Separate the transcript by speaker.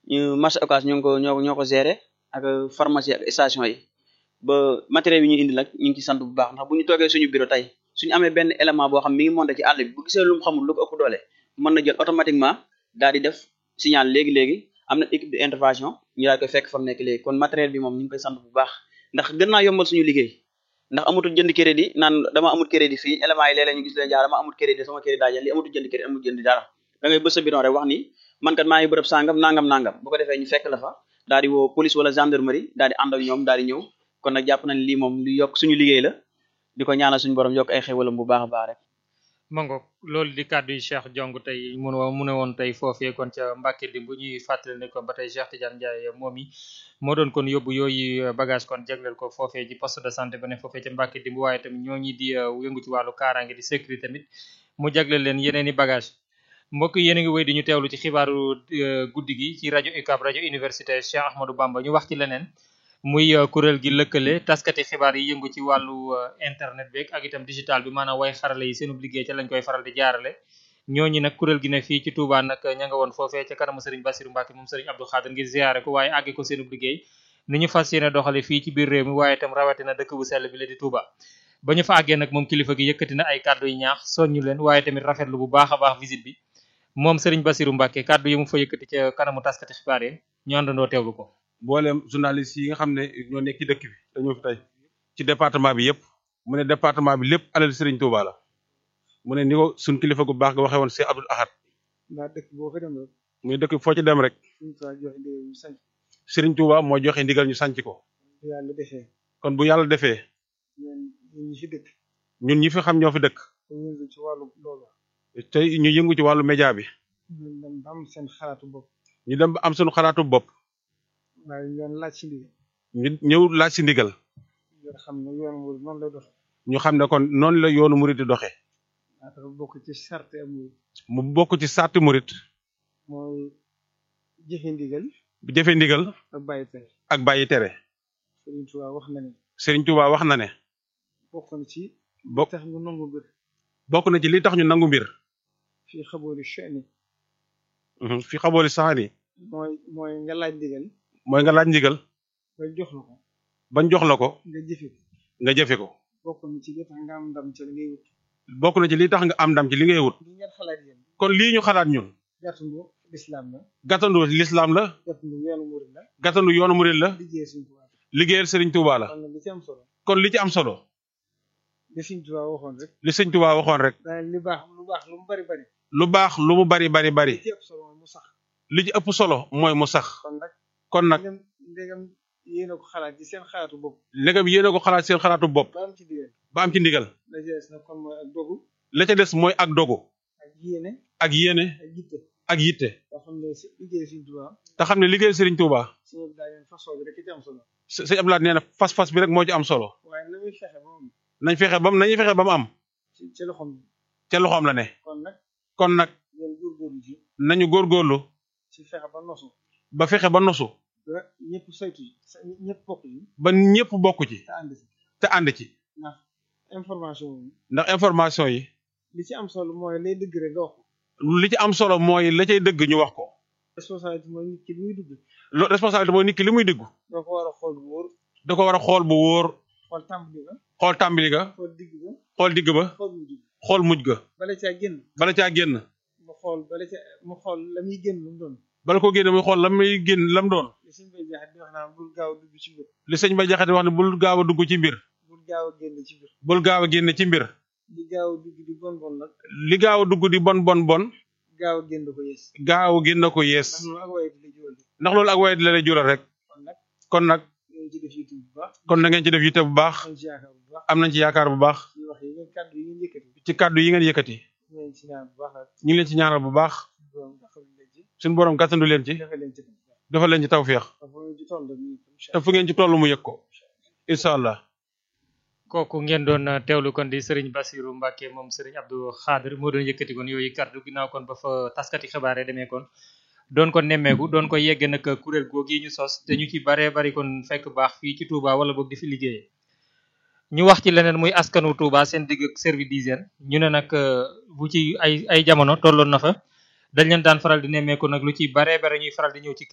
Speaker 1: ñu marché Ocass ñoo ngi ko ñoo ñoo ko gérer ak pharmacie ak station yi ba matériel bi ñu indi nag ñu ngi ci sant bu baax ndax bu ñu toogee suñu bureau tey suñu amee benn élément boo xam mi ngi monté ci àll bi bu gisee lu mu xamul lu ko ëpp doole mën na jël automatiquement daal di def signal léegi-léegi am na équipe de intervention ñu daal koy fekk fa mu nekk léegi kon matériel bi moom ñu ngi koy sant bu baax ndax gën naa yombal suñu liggéey ndax amatul jënd crédit naan dama amul crédit fii élément yi léeg-léeg ñu gis leen jaar dama amul crédit sama crédit daa jël li amatul jënd crédit amul jënd dara da ngay bës sa bidon rek wax ni man kat maa ngi bërëb sangam nangam nangam bu ko defee ñu fekk la fa daal di woo police wala gendarmerie daal di ànd ak ñoom daal di ñëw kon nag jàpp nañ lii moom lu yokk suñu liggéey la di ko ñaanal suñu borom yokk ay xéwalam bu baax a baax rek
Speaker 2: mango loolu di kàddu yi Cheikh Jong tey mun mu ne woon tey foofee kon ca Mbàkke dimb ñuy fàttali ne kon ba tey Cheikh Tidiane Ndiaye moom yi moo doon kon yóbbu yooyu bagage kon jagleel ko foofee ci poste de santé ba ne foofee ca Mbàkke dimb waaye tamit ñoo ñi di yëngu ci wàllu kaaraange di sécurité tamit mu jagleel leen yeneen i bagage mbokk yéen a ngi wéy di ñu teewlu ci xibaaru guddi gi ci rajo UCAB rajo université Cheikh Ahmadou Bamba ñu wax ci leneen muy kuréel gi lëkkale taskati xibaar yi yëngu ci wàllu internet beeg ak itam digital bi maanaam way xarale yi seenub liggéey ca lañ koy faral di jaarale ñooñu nag kuréel gi ne fii ci Touba nag ña nga woon foofee ca kanamu Serigne Bassirou Mbacke moom Serigne Abdou Khadir ngir ziare ko waaye àgge ko seenub liggéey ni ñu fas yéene doxale fii ci biir réew mi waaye itam rawatina dëkk bu sell bi la di Touba ba ñu fa àggee nag moom kilifa gi yëkkati na ay kàddu yu ñaax soññu leen waaye tamit rafetlu bu baax a baax visite bi moom Serigne Bassirou Mbacke kàddu yi mu fa yëkkati ca kanamu taskati xibaar yi ñu àndandoo teewlu ko
Speaker 3: mboolem journaliste yi nga xam ne ñoo nekk ci dëkk bi dañoo fi tey ci département bi yëpp mu ne département bi lépp alal Serigne Touba la mu ne ni ko suñ kilifa gu baax nga waxee woon Cheikh Abdoul Ahad
Speaker 4: ndax dëkk boo fa dem rek
Speaker 3: muy dëkk foo ci dem rek
Speaker 4: suñu saa joxe ndigal ñu sanc
Speaker 3: Serigne Touba moo joxe ndigal ñu sanc ko
Speaker 4: bu yàlla defee
Speaker 3: kon bu yàlla defee
Speaker 4: ñun ñun ñi fi dëkk
Speaker 3: ñun ñi fi xam ñoo fi dëkk
Speaker 4: te yëngu ci wàllu loolu
Speaker 3: tey ñu yëngu ci wàllu média bi
Speaker 4: ñun dem ba am seen xalaatu bopp
Speaker 3: ñu dem ba am suñu xalaatu bopp
Speaker 4: waaye ñu doon laaj ci ndigal
Speaker 3: ñu ñëw laaj si ndigal
Speaker 4: yoo xam ne yoon wu noonu lay doxe
Speaker 3: ñu xam ne kon noonu la yoonu murit di doxee
Speaker 4: daa dafa bokk ci sarte amul
Speaker 3: mu bokk ci sarti murit
Speaker 4: mooy jëfe ndigal
Speaker 3: bu jëfee ndigal
Speaker 4: ak bàyyi tere
Speaker 3: ak bàyyi tere
Speaker 4: Sëriñ Tuubaa wax na ne
Speaker 3: Serigne Touba wax na ne
Speaker 4: bokk na ci
Speaker 3: bokk
Speaker 4: tax ñu nangu mbir
Speaker 3: bokk na ci li tax ñu nangu mbir
Speaker 4: fii xaboori chani
Speaker 3: fi xabooli saxani
Speaker 4: mooy mooy nga laaj ndigal
Speaker 3: mooy nga laaj ndigal
Speaker 4: ba jox la ko
Speaker 3: bañ jox la ko
Speaker 4: nga jëfe ko
Speaker 3: nga jëfe ko
Speaker 4: bokk na ci li tax nga am ndam ca li ngay wut
Speaker 3: bokk na ci li tax nga am ndam ci li ngay wut
Speaker 4: li ngeen xalaat yéen
Speaker 3: kon lii ñu xalaat ñun
Speaker 4: gàttandu lislaam la
Speaker 3: gàttandu lislaam la
Speaker 4: gàttandu yoonu murid la
Speaker 3: gàttandu yoonu murit la
Speaker 4: liggéey Sëriñ Tuubaa
Speaker 3: liggéeyal Serigne Touba la
Speaker 4: kon nag li ci am solo
Speaker 3: kon li ci am solo
Speaker 4: li Sëriñ Tuubaa waxoon rek
Speaker 3: li Serigne Touba waxoon rek
Speaker 4: daal li baax lu baax lu mu bari bari
Speaker 3: lu baax lu mu bari bari bari
Speaker 4: li ci ëpp solo mooy mu sax
Speaker 3: li ci ëpp solo mooy mu sax
Speaker 4: kon nag
Speaker 3: kon nag
Speaker 4: ndegam ndegam yéen a ko xalaat ci seen xalaatu bopp
Speaker 3: ndegam yéen a ko xalaat seen xalaatu bopp
Speaker 4: ba am ci digal
Speaker 3: ba am ci ndigal
Speaker 4: la jeex na kon mooy ak dogu
Speaker 3: la ca des mooy ak dogu
Speaker 4: ak yéene
Speaker 3: ak yéene
Speaker 4: ak yitte
Speaker 3: ak yitte
Speaker 4: yoo xam ne si liggéey Sëriñ Tuubaa
Speaker 3: te xam ne liggéeyal Serigne Touba
Speaker 4: suñu daa leen façon bi rek ci am solo
Speaker 3: s- sëñ Abdoulaye nee na fas-fas bi rek moo ci am solo
Speaker 4: waaye na muy fexe ba moom
Speaker 3: nañ fexe bam nañuy fexe ba mu am
Speaker 4: ci ci loxoom bi
Speaker 3: ca loxoom la ne
Speaker 4: kon nag
Speaker 3: kon nag
Speaker 4: ngeen góorgóorlu ci
Speaker 3: nañu góorgóorlu
Speaker 4: ci fexe ba nosu
Speaker 3: ba fexe ba nosu
Speaker 4: ba ñëpp saytu yi sa ñëpp bokk yi
Speaker 3: ba ñëpp bokk ci
Speaker 4: te ànd si
Speaker 3: te ànd ci
Speaker 4: ndax information yi
Speaker 3: ndax information yi
Speaker 4: li ci am solo mooy lay dëgg rek nga wax ko
Speaker 3: li ci am solo mooy la cay dëgg ñu wax ko
Speaker 4: responsabilité mooy nit ki li muy dugg
Speaker 3: lo responsabilité mooy nit ki li muy déggu
Speaker 4: doo ko war a xool bu wóor
Speaker 3: da ko war a xool bu wóor
Speaker 4: xool tàmbali ba
Speaker 3: xool tàmbali ga
Speaker 4: xool digg ba
Speaker 3: xool digg ba
Speaker 4: xool mujj ba
Speaker 3: xool mujj ga
Speaker 4: bala caa génn
Speaker 3: bala caa génn
Speaker 4: mu xool bala ca mu xool la muy génn lu mu doon
Speaker 3: bala ko génne muy xool la muy génn lam doon
Speaker 4: li suñ bay jaxat di wax naan bul gaaw a dugg ci mbir
Speaker 3: li sëñ ba jaxate wax ne bul gaaw a dugg ci mbir
Speaker 4: bul gaaw a génn ci mbir
Speaker 3: bul gaaw a génne ci mbir
Speaker 4: li gaaw a dugg di bon bon nag
Speaker 3: li gaaw a dugg di bon bon bon
Speaker 4: gaaw a génn ko yées
Speaker 3: gaaw a génn ko yees
Speaker 4: ndax loolu ak waye di la jiwal
Speaker 3: ndax loolu ak waye di la lay jural rek
Speaker 4: kon nag
Speaker 3: kon nag
Speaker 4: ngeen ci def yitte bu baax
Speaker 3: kon na ngeen ci def yitte bu baax
Speaker 4: am ci yaakaar bu baax
Speaker 3: am nañ ci yaakaar bu baax
Speaker 4: ñu wax yi ngeen kàddu yi ngeen yëkkati
Speaker 3: ci kàddu yi ngeen yëkkati
Speaker 4: ngeen ci ñaan bu baax nag
Speaker 3: ñu ngi leen ci ñaanal bu baax
Speaker 4: borom dafa leen ci
Speaker 3: suñu borom gàttandu leen ci
Speaker 4: dafa leen ci bu baax
Speaker 3: defal leen ci tawféex
Speaker 4: dafa leen ci toll nii incha
Speaker 3: te fu ngeen ci toll mu yëg ko incha allah
Speaker 2: kooku ngeen doon teewlu kon di Serigne Bassirou Mbacke moom Serigne Abdou Khadir moo doon yëkkati kon yooyu kàddu ginnaaw kon ba fa taskati xibaar yi demee kon doon ko nemmeeku doon ko yegg nag kuréel googu ñu sos te ñu ci baree bari kon fekk baax fii ci Touba wala boog di fi liggéeyee ñu wax ci leneen muy askanu Touba seen digg ak service d'hygiène ñu ne nag bu ci ay ay jamono tolloon na fa dañ leen daan faral di nemmeeku nag lu ci baree bare ñuy faral di ñëw ci